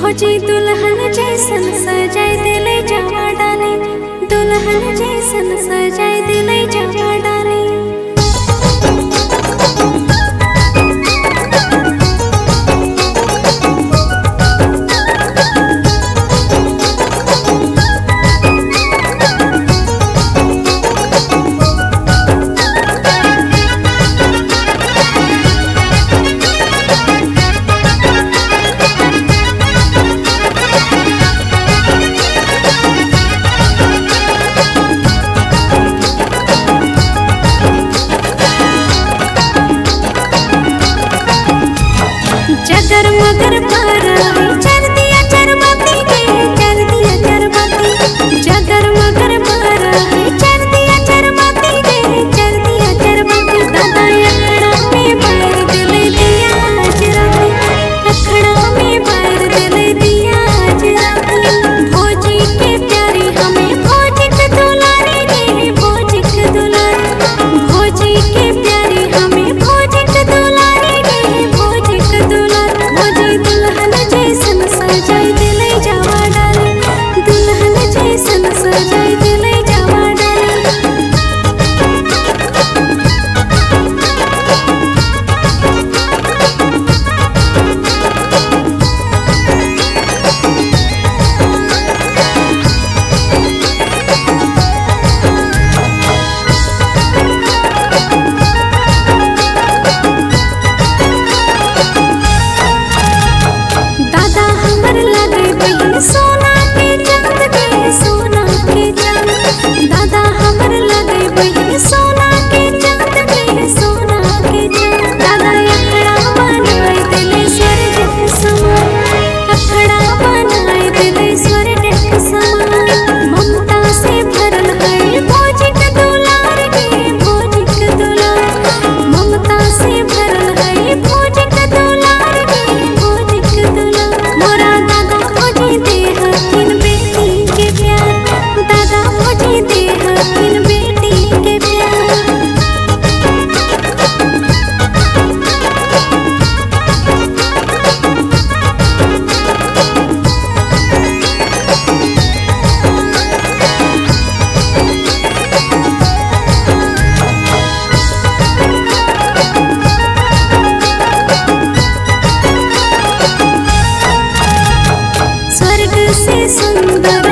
खोजी दुल्हन जैसन सजाय दिले जवा डाली दुल्हन जैसन सजाय दिले जवा डाली जगर मगर पर चल दिया चरमती के चल दिया चरमती जगर मगर पर चल दिया चरमती के चल दिया चरमती दादा अखड़ा में बार दिल दिया जराती अखड़ा में बार दिल दिया जराती भोजी के प्यारी हमें भोजी के दुलारी रे भोजी के दुलारी भोजी के प्यारी हमें भोजी के दुलारी रे भोजी के दुलारी भोजी दुल्हन जैसन सजाई दिले जावा डाली दुल्हन जैसन सजाई दिले जावा डाली दादा हमर लगे बहिन सोना के चांद के सोना के चांद दादा हमर लगे बहिन सोना के चांद के सोना के चांद दादा अखड़ा बनाए दिले स्वर्ग के समान अखड़ा बनाए दिले स्वर्ग के समान ममता से भरल है भोजी के दुलार के भोजी के दुलार ममता से भरल है भोजी के दुलार के भोजी के दुलार मोरा दादा भोजी दे हथिन बेटी के प्यार दादा भोजी दे हथिन बेटी के प्यार स्वर्ग से सुंदर